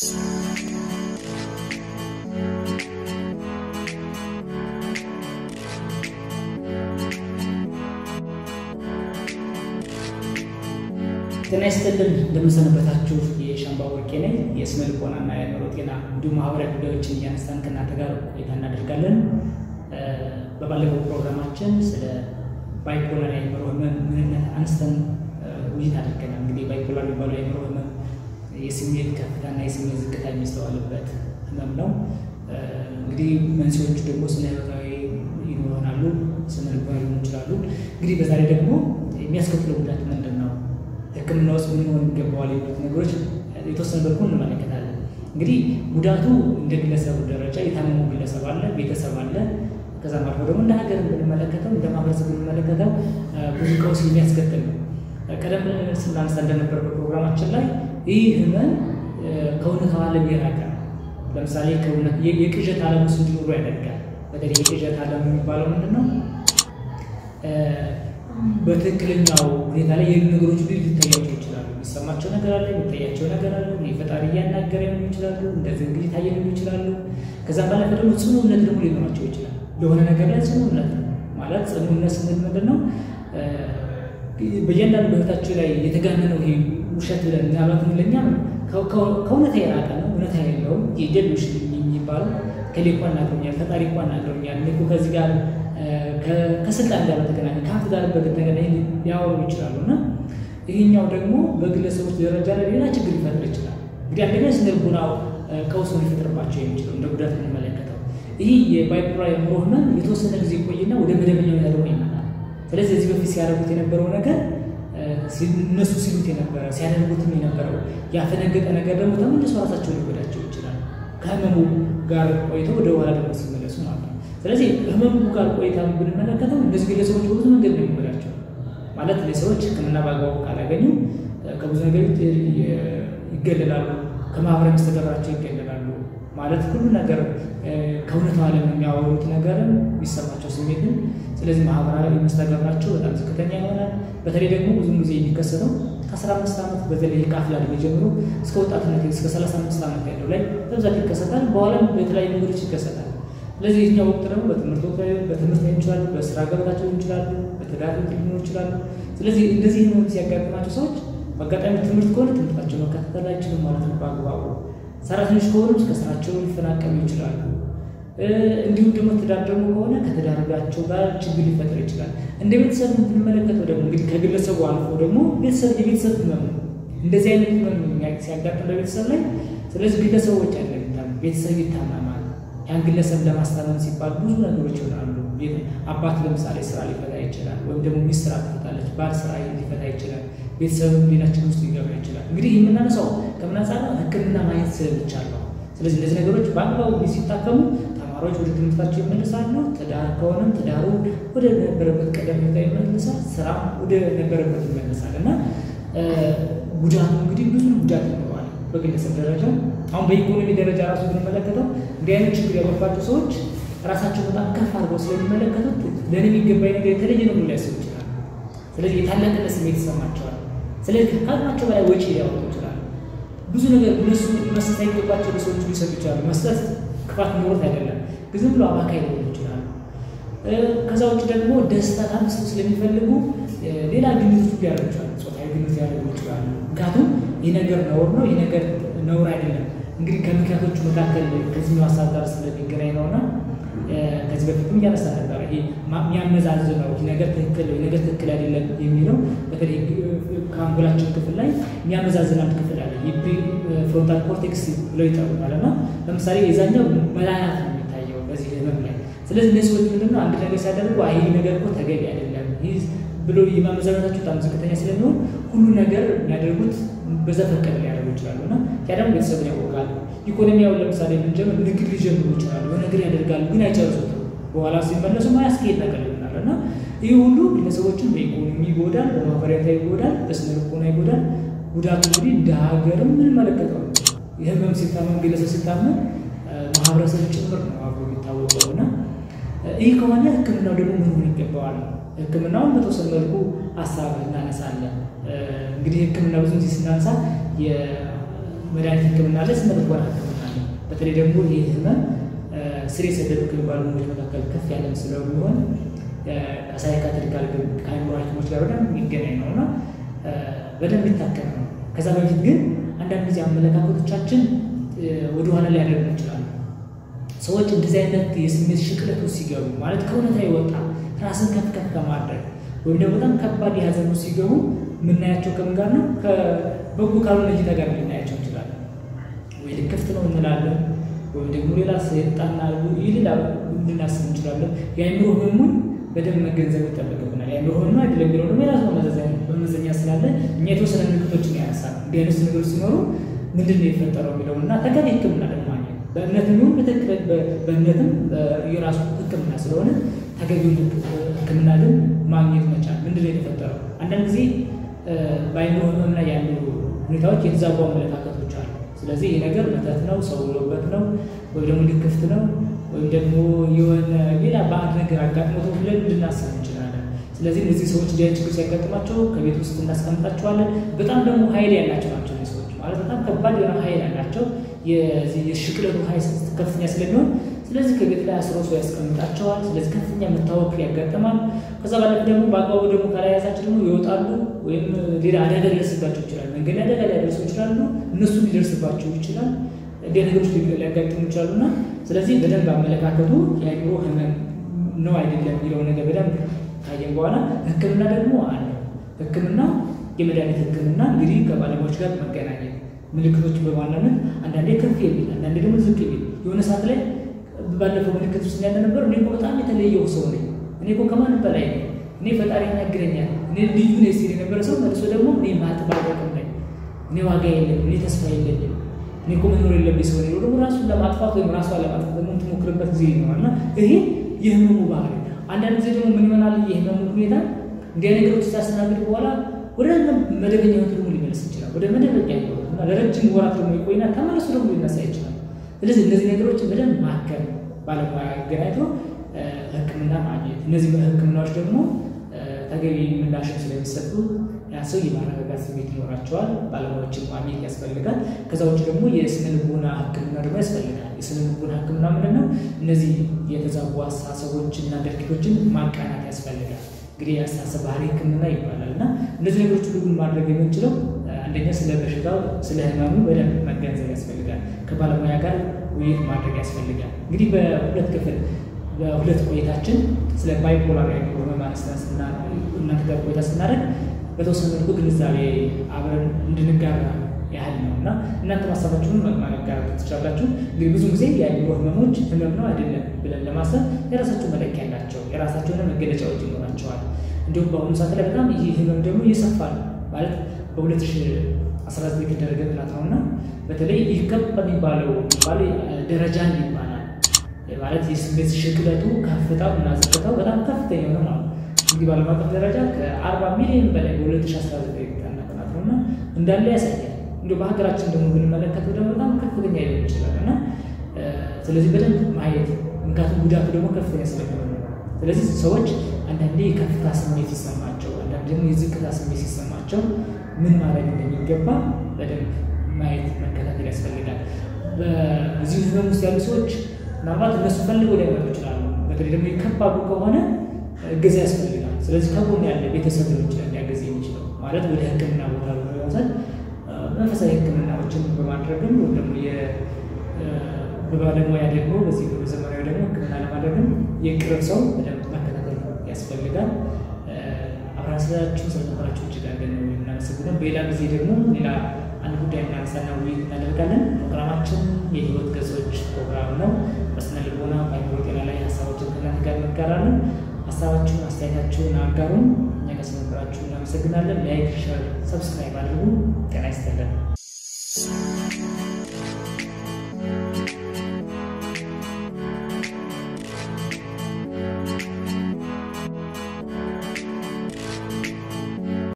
ጤና ይስጥልን እንደምንሰነበታችሁ። የሻምባ ወርቄ ነኝ። የስነ ልቦናና የአእምሮ ጤና እንዲሁም ማህበራዊ ጉዳዮችን እያነሳን ከእናንተ ጋር ቆይታ እናደርጋለን። በባለፈው ፕሮግራማችን ስለ ባይፖላር የአእምሮ ህመም ምንነት አንስተን ውይይት አድርገናል። እንግዲህ ባይፖላር የሚባለው የአእምሮ ህመም የስሜት ከፍታና የስሜት ዝቅታ የሚስተዋልበት ህመም ነው። እንግዲህ መንስኤዎቹ ደግሞ ስነ ህይወታዊ ይሆናሉ፣ ስነ ልቦና ሊሆኑ ይችላሉ። እንግዲህ በዛሬ ደግሞ የሚያስከትለው ጉዳት ምንድን ነው ሕክምና ውስጥ ምን ሆን ይገባዋል የሚሉት ነገሮች የተወሰነ በኩ እንመለከታለን። እንግዲህ ጉዳቱ እንደ ግለሰቡ ደረጃ የታመሙ ግለሰብ አለ፣ ቤተሰብ አለ። ከዛም አልፎ ደግሞ እንደ ሀገር ብንመለከተው እንደ ማህበረሰብ ብንመለከተው ብዙ ቀውስ የሚያስከትል ነው። ቀደም ስናነሳ እንደነበር በፕሮግራማችን ላይ ይህ ህመም ከእውነታው ዓለም የራቀ ነው። ለምሳሌ የቅዠት ዓለም ውስጥ እንዲኖሩ ያደርጋል። በተለይ የቅዠት ዓለም የሚባለው ምንድን ነው? በትክክለኛው ሁኔታ ላይ የሉ ነገሮች ሁሉ ሊታያቸው ይችላሉ። የሚሰማቸው ነገር አለ፣ የሚታያቸው ነገር አለ። ፈጣሪ እያናገረ ሊሆኑ ይችላሉ፣ እንደዚህ እንግዲህ ታየ ሊሆኑ ይችላሉ። ከዛም ባለፈ ደግሞ ጽኑ እምነት ደግሞ ሊኖራቸው ይችላል። ለሆነ ነገር ላይ ጽኑ እምነት ነው ማለት ጽኑ እምነት ስንል ምንድን ነው? በእያንዳንዱ በህይወታቸው ላይ የተጋነነው ይሄ ውሸት ብለን ምናልባት ለኛ ከእውነታ የራቀ ነው፣ እውነታ የለውም። የጀሎች የሚባለው ከሌ እኮ አናግሮኛል፣ ፈጣሪ እኮ አናግሮኛል፣ እኔ እኮ ከዚህ ጋር ከስልጣን ጋር በተገናኘ ከሀብት ጋር በተገናኘ ሊያወሩ ይችላሉ። እና ይህኛው ደግሞ በግለሰቦች ደረጃ ላይ ሌላ ችግር ሊፈጥር ይችላል። እንግዲህ አንደኛ ስነ ልቦናው ቀውስ ሊፈጥርባቸው የሚችለው እንደ ጉዳት የምንመለከተው ይህ የባይፖላር የአእምሮ ህመም የተወሰነ ጊዜ ይቆይና ወደ መደበኛ ሁኔታ ደግሞ ይመጣል። ስለዚህ እዚህ በፊት ሲያደርጉት የነበረው ነገር እነሱ ሲሉት የነበረ ሲያደርጉትም የነበረው ያፈነገጠ ነገር ደግሞ ተመልሶ ራሳቸውን ሊጎዳቸው ይችላል። ከህመሙ ጋር ቆይተው ወደ ኋላ ደግሞ ሲመለሱ ማለት ነው። ስለዚህ ህመሙ ጋር ቆይታ ብንመለከተው እነዚህ ግለሰቦች በብዙ መንገድ ነው የሚጎዳቸው። ማለት ሰዎች ሕክምና በአግባቡ ካላገኙ ከብዙ ነገር ይገለላሉ፣ ከማህበራዊ መስተጋብራቸው ይገለላሉ። ማለት ሁሉ ነገር ከእውነታው ዓለም የሚያወሩት ነገርም የሚሰማቸው ስሜትን፣ ስለዚህ ማህበራዊ መስተጋብራቸው በጣም ዝቅተኛ ይሆናል። በተለይ ደግሞ ብዙ ጊዜ የሚከሰተው ከአስራ አምስት ዓመት በተለይ ከአፍላ ዕድሜ ጀምሮ እስከ ወጣትነት እስከ ሰላሳ አምስት ዓመት ያለው ላይ በብዛት ይከሰታል። በኋላም በተለያዩ ነገሮች ይከሰታል። ስለዚህ የኛው ወቅት ደግሞ በትምህርት ወቅት በትምህርት ሊሆን ይችላሉ፣ በስራ ገበታቸው ሊሆን ይችላሉ፣ በትዳር ሊሆኑ ይችላሉ። ስለዚህ እንደዚህ ህመም ሲያጋጥማቸው ሰዎች በአጋጣሚ ትምህርት ከሆነ ትምህርታቸው መከታተል አይችሉም ማለት ነው በአግባቡ። ሰራተኞች ከሆኑ ከስራቸው ሊፈናቀሉ ይችላሉ። እንዲሁም ደግሞ ትዳር ደግሞ ከሆነ ከትዳርጋቸው ጋር ችግር ሊፈጥር ይችላል። እንደ ቤተሰብ ብንመለከተው ደግሞ እንግዲህ ከግለሰቡ አልፎ ደግሞ ቤተሰብ የቤተሰብ ህመም ነው። እንደዚህ አይነት ህመም ሲያጋጥም በቤተሰብ ላይ ስለዚህ ግለሰቦች ያለ ቤተሰብ ይታመማል። ያን ግለሰብ ለማስታመም ሲባል ብዙ ነገሮች ይሆናሉ። አባት ለምሳሌ ስራ ሊፈታ ይችላል፣ ወይም ደግሞ ሚስት ስራ ትፈታለች፣ ባል ስራ ሊፈታ ይችላል፣ ቤተሰብ ሌላችን ውስጥ ሊገባ ይችላል። እንግዲህ የምናነሳው ከምን አንጻር ነው? ሕክምና ማየት ስለሚቻል ነው። ስለዚህ እነዚህ ነገሮች በአግባቡ ሲታከሙ ተማሪዎች ወደ ትምህርታቸው ይመልሳሉ። ትዳር ከሆነም ትዳሩ ወደ ነበረበት ቀደም ሁኔታ ይመልሳል፣ ስራ ወደ ነበረበት ይመልሳል እና ጉዳቱ እንግዲህ ብዙ ጉዳት ይኖረዋል በግለሰብ ደረጃ አሁን በኢኮኖሚ ደረጃ ራሱ ብንመለከተው እንዲህ አይነት ችግር ያለባቸው ሰዎች ራሳቸው በጣም ከፍ አድርገው ስለሚመለከቱት ለእኔ የሚገባኝ ነገር የተለየ ነው ብሎ ሊያስቡ ይችላል። ስለዚህ የታላቅነት ስሜት ይሰማቸዋል። ስለዚህ ከአቅማቸው በላይ ወጪ ሊያወጡ ይችላል። ብዙ ነገር እነሱ መስጠት አይገባቸው ለሰዎቹ ሊሰጡ ይችላሉ። መስጠት ክፋት ኖሮት አይደለም፣ ግን ዝም ብሎ አባካይ ሊሆኑ ይችላሉ። ከዛ ውጭ ደግሞ ደስታ ከአንድ ሰው ስለሚፈልጉ ሌላ ግንኙነት ሊያደርጉ ይችላሉ። ጾታዊ ግንኙነት ሊያደርጉ ይችላሉ። ምክንያቱም ይህ ነገር ነውር ነው፣ ይህ ነገር ነውር አይደለም። እንግዲህ ከምክንያቶቹ መካከል ከዚህኛው ሀሳብ ጋር ስለሚገናኝ ነውና ከዚህ በፊትም እያነሳ ነበር። ይሄ የሚያመዛዝነው ይህ ነገር ትክክል ይህ ነገር ትክክል አይደለም የሚለው በተለይ ከአንጎላችን ክፍል ላይ የሚያመዛዝን አንድ ክፍል አለ። ፍሮንታል ኮርቴክስ ብለው ይጠሩታል። እና ለምሳሌ የዛኛው መላላት ነው የሚታየው በዚህ ህመም ላይ። ስለዚህ እነዚህ ሰዎች ምንድነው አንድ ነገር ሲያደርጉ ይህ ነገር እኮ ተገቢ አይደለም ይህ ብሎ የማመዛዘናቸው በጣም ዝቅተኛ ስለሚሆን ሁሉ ነገር የሚያደርጉት በዛ ፈቀደ ሊያደርጉ ይችላሉ እና ያ ደግሞ ቤተሰብን ያወቃል። ኢኮኖሚያውን ለምሳሌ ብንጀምር ንግድ ሊጀምሩ ይችላሉ። ነገር ያደርጋሉ፣ ግን አይጨርሱትም። በኋላ ሲመለሱ ማያስኬድ ነገር ይሆናል እና ይህ ሁሉ ግለሰቦችን በኢኮኖሚ ይጎዳል፣ በማህበራዊ ይጎዳል፣ በስነ ልቦና ይጎዳል። ጉዳቱ እንግዲህ እንደ ሀገርም የምንመለከተው ነው። የህመም ሲታመም ግለሰብ ሲታመም ማህበረሰብ ጭምር ነው አብሮ የሚታወቀው እና ይህ ከሆነ ሕክምናው ደግሞ ምን ሆን ይገባዋል? ሕክምናውን በተወሰነ መልኩ ሀሳብ እናነሳለን። እንግዲህ ሕክምና ብዙ ጊዜ ስናነሳ መድኃኒት ሕክምና አለ፣ ስነ ልቦና ሕክምና አለ። በተለይ ደግሞ ይህ ህመም ስር የሰደዱ ከሚባሉ ህመሞች መካከል ከፍ ያለም ስለሚሆን ከሳይካትሪካል ከአይምሮ ሐኪሞች ጋር በደንብ የሚገናኝ ነው እና በደንብ ይታከም ነው። ከዛ በፊት ግን አንዳንድ ጊዜ አመለካከቶቻችን ወደኋላ ሊያደርጉ ይችላሉ። ሰዎች እንደዚህ አይነት የስሜት ሽቅለት ውስጥ ሲገቡ ማለት ከእውነታ የወጣ ራስን ከፍ ከፍ ከማድረግ ወይም ደግሞ በጣም ከባድ የሀዘን ውስጥ ሲገቡ የምናያቸው ከምን ጋር ነው? ከበጎ ካልሆነ እይታ ጋር ልናያቸው እንችላለን። ወይ ልክፍት ነው እንላለን፣ ወይም ደግሞ ሌላ ሰይጣና ይልላ ልናስብ እንችላለን። የአይምሮ ህሙን በደንብ መገንዘብ ይጠበቅብናል። የአይምሮ ህመም አይደለም የሚለው ደግሞ የራሱ መመዘኛ ስላለ እኛ የተወሰነ ምልክቶችን ያነሳል። እንዲህ አይነት ነገሮች ሲኖሩ ምንድን ነው የፈጠረው የሚለው እና ተገቢ ሕክምና ደግሞ ማግኘት በእምነትም ይሁን በትክክል በእምነትም የራሱ ሕክምና ስለሆነ ተገቢውን ሕክምና ግን ማግኘት መቻል። ምንድን ነው የተፈጠረው? አንዳንድ ጊዜ በአይምሮ ህመም ላይ ያሉ ሁኔታዎች የተዛቡ አመለካከቶች አሉ። ስለዚህ ይህ ነገር መተት ነው፣ ሰው ውሎበት ነው፣ ወይም ደግሞ ልክፍት ነው፣ ወይም ደግሞ የሆነ ሌላ ባዕድ ነገር አጋጥሞት ብለን ልናስብ እንችላለን። ስለዚህ እነዚህ ሰዎች እንዲህ አይነት ችግር ሲያጋጥማቸው ከቤት ውስጥ እናስቀምጣቸዋለን። በጣም ደግሞ ኃይል ያላቸው ናቸው ሰዎች ማለት በጣም ከባድ የሆነ ኃይል ያላቸው የሽቅለቱ ኃይል ከፍተኛ ስለሚሆን ስለዚህ ከቤት ላይ አስሮ ሰው ያስቀምጣቸዋል። ስለዚህ ከፍተኛ መታወክ ያጋጥማል። ከዛ ባለፈ ደግሞ በአግባቡ ደግሞ ካላያዛቸው ደግሞ ይወጣሉ ወይም ሌላ አደጋ ሊደርስባቸው ይችላል። መንገድ አደጋ ሊያደርሱ ይችላሉ። እነሱ ሊደርስባቸው ይችላል። እንዲህ ነገሮች ሊያጋጥሙ ይችላሉ እና ስለዚህ በደንብ አመለካከቱ የአእምሮ ህመም ነው አይደለም የሚለው ነገር በደንብ ካየን በኋላ ህክምና ደግሞ አለ። ህክምና የመድኃኒት ህክምና እንግዲህ ከባለሙያዎች ጋር መገናኘት ምልክቶችን በማናመን አንዳንዴ ከፍ የሚል አንዳንዴ ደግሞ ዝቅ የሚል የሆነ ሰዓት ላይ ባለፈው ምልክት ውስጥ ያለ ነበር። እኔ እኮ በጣም የተለየው ሰው ነኝ፣ እኔ እኮ ከማንም በላይ ነኝ፣ እኔ ፈጣሪ ያናግረኛል፣ እኔ ልዩ ነኝ ሲል የነበረ ሰው መልሶ ደግሞ እኔ ማጥባቀም ነኝ፣ እኔ ዋጋ የለኝም፣ እኔ ተስፋ የለኝም፣ እኔ እኮ መኖር የለብኝ ሰው ነኝ ደግሞ ራሱን ለማጥፋት ወይም ራሷ ለማጥፋት ደግሞ የምትሞክርበት ጊዜ ይኖራል እና ይሄ የህመሙ ባህሪ። አንዳንድ ጊዜ ደግሞ ምን ይሆናል? የህመሙ ሁኔታ እንዲያ ነገሮች ሲያስተናግድ በኋላ ወደ መደበኛ ህይወት ደግሞ ሊመለስ ይችላል። ወደ መደበኛ ህይወት እና ለረጅም ወራት ደግሞ ይቆይና ተመልሶ ደግሞ ሊነሳ ይችላል። ስለዚህ እነዚህ ነገሮችን በደንብ ማከም ባለሙያ አገናኝቶ ህክምና ማግኘት፣ እነዚህ ህክምናዎች ደግሞ ተገቢ ምላሽን ስለሚሰጡ ያ ሰው የማረጋጋት ስሜት ይኖራቸዋል። ባለሙያዎችን ማግኘት ያስፈልጋል። ከዛ ውጭ ደግሞ የስነ ልቦና ህክምና ደግሞ ያስፈልጋል። የስነ ልቦና ህክምና ምንድን ነው? እነዚህ የተዛቡ አስተሳሰቦችን እና ድርጊቶችን ማቃናት ያስፈልጋል። እንግዲህ የአስተሳሰብ ባህሪ ህክምና ይባላል እና እነዚህ ነገሮች ሁሉ ግን ማድረግ የምንችለው አንደኛ ስለ በሽታው ስለ ህመሙ በደንብ መገንዘብ ያስፈልጋል። ከባለሙያ ጋር ውይይት ማድረግ ያስፈልጋል። እንግዲህ በሁለት ክፍል በሁለት ቆይታችን ስለ ባይፖላር የአእምሮ ህመም አንስተን እናንተ ጋር ቆይታ ስናደርግ በተወሰነ መልኩ ግንዛቤ አብረን እንድንጋራ ያህል ነው እና እናንተ ማሳባችሁን ማጋራት ትችላላችሁ። እንግዲህ ብዙ ጊዜ የአእምሮ ህመሞች ህመም ነው አይደለም ብለን ለማሰብ የራሳቸው መለኪያ ያላቸው የራሳቸው የሆነ መገለጫዎች ይኖራቸዋል። እንዲሁም በአሁኑ ሰዓት ላይ በጣም ይህ ህመም ደግሞ እየሰፋ ነው ማለት በ2019 የተደረገ ጥናት ነው እና በተለይ ይህ ከፍ በሚባለው ባለ ደረጃ ይባላል ማለት የስሜት ሽቅለቱ ከፍታው እና ዝቅታው በጣም ከፍተኛ የሆነ ነው። እንግዲህ በዓለም አቀፍ ደረጃ ከ40 ሚሊዮን በላይ በ2019 የተጠና ጥናት ነው እና እንዳለ ያሳያል። እንዲሁ በሀገራችን ደግሞ ብንመለከተው ደግሞ በጣም ከፍተኛ ሊሆን ይችላል እና ስለዚህ በደንብ ማየት ምክንያቱም ጉዳቱ ደግሞ ከፍተኛ ስለሚሆን ነው። ስለዚህ ሰዎች አንዳንዴ የከፍታ ስሜት ሲሰማቸው፣ አንዳንድ ደግሞ የዝቅታ ስሜት ሲሰማቸው ምን ማድረግ እንደሚገባ በደንብ ማየት መከታተል ያስፈልጋል። በዚህ ህመም ውስጥ ያሉ ሰዎች ምናልባት እነሱ ፈልገው ሊያመጡ ይችላሉ። በተለይ ደግሞ የከባዱ ከሆነ እገዛ ያስፈልጋል። ስለዚህ ከጎን ያለ ቤተሰብ ሊሆን ይችላል ሊያገዝ የሚችለው ማለት ወደ ሕክምና ቦታ በመውሰድ መንፈሳዊ ሕክምናዎችን በማድረግም ወይም ደግሞ በባለሙያ ደግሞ በዚህ በዘመናዊ ደግሞ ሕክምና ለማድረግም የቅርብ ሰው በደንብ መከታተል ያስፈልጋል። አብራን ስላችሁ ስለነበራችሁ እጅግ አድርገን ነው የምናመሰግነው። በሌላ ጊዜ ደግሞ ሌላ አንድ ጉዳይ እናነሳና ውይይት እናደርጋለን። ፕሮግራማችን የህይወት ገጾች ፕሮግራም ነው። በስነ ልቦና በአእምሮ ጤና ላይ ሀሳቦችን ከእናንተ ጋር እንጋራለን። ሀሳባችሁን አስተያየታችሁን አጋሩን። እኛ ጋር ስለነበራችሁ እናመሰግናለን። ላይክ፣ ሸር፣ ሰብስክራይብ አድርጉ። ጤና ይስጥልን።